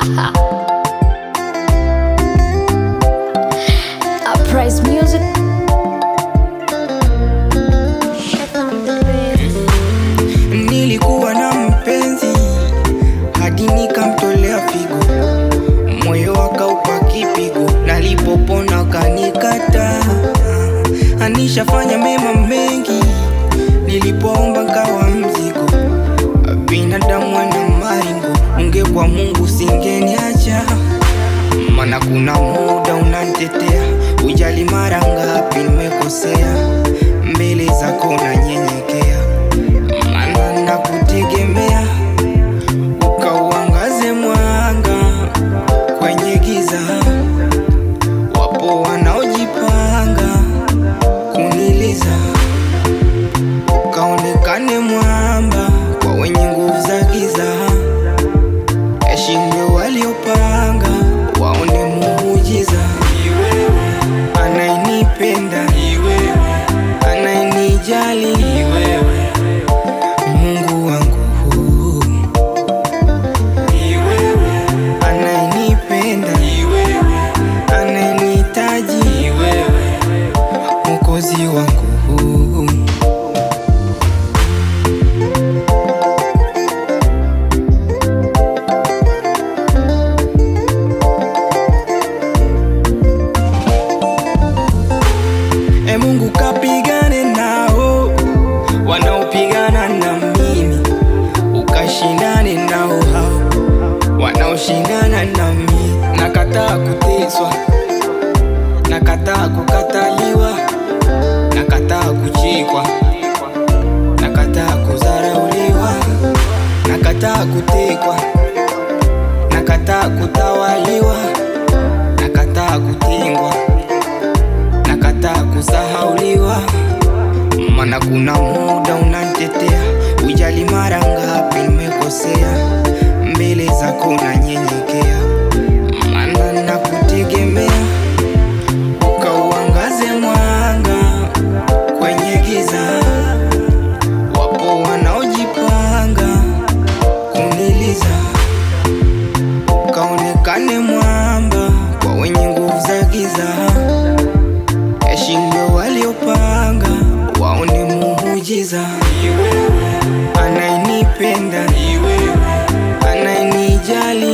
Uprise music. Nilikuwa na mpenzi hadi nikamtolea figo, moyo akaupa kipigo, nalipopona kanikata. Anishafanya mema mengi, nilipoomba nkawa mzigo. Binadamu ana maringo, ungekuwa Mungu singeniacha, mana kuna muda unanitetea, ujali mara ngapi nimekosea, mbele zako nanyenyekea maana nakutegemea, ukauangaze mwanga kwenye giza. Wapo wanaojipanga kuniliza, ukaonekane mwamba kwa wenye nguvu za giza. Yashindwe waliopanga waone muujiza. Anayenipenda anayenijali Mungu wangu anayenipenda anayenihitaji Mwokozi wangu E Mungu kapigane nao wanaopigana na mimi, ukashindane nao hao wanaoshindana na mimi. Nakataa kuteswa, nakataa kukataliwa, nakataa kuchekwa, nakataa kudharauliwa, nakataa kutekwa, nakataa kutawaliwa, nakataa kutengwa, nakataa kusahauliwa mana kuna muda unanitetea, ujali mara ngapi nimekosea, mbele zako nanyenyekea, mana nakutegemea, ukauangaze mwanga kwenye giza. Wapo wanaojipanga kuniliza, ukaonekane mwamba kwa wenye nguvu za giza yashindwe waliopanga waone muujiza. Anayenipenda anayenijali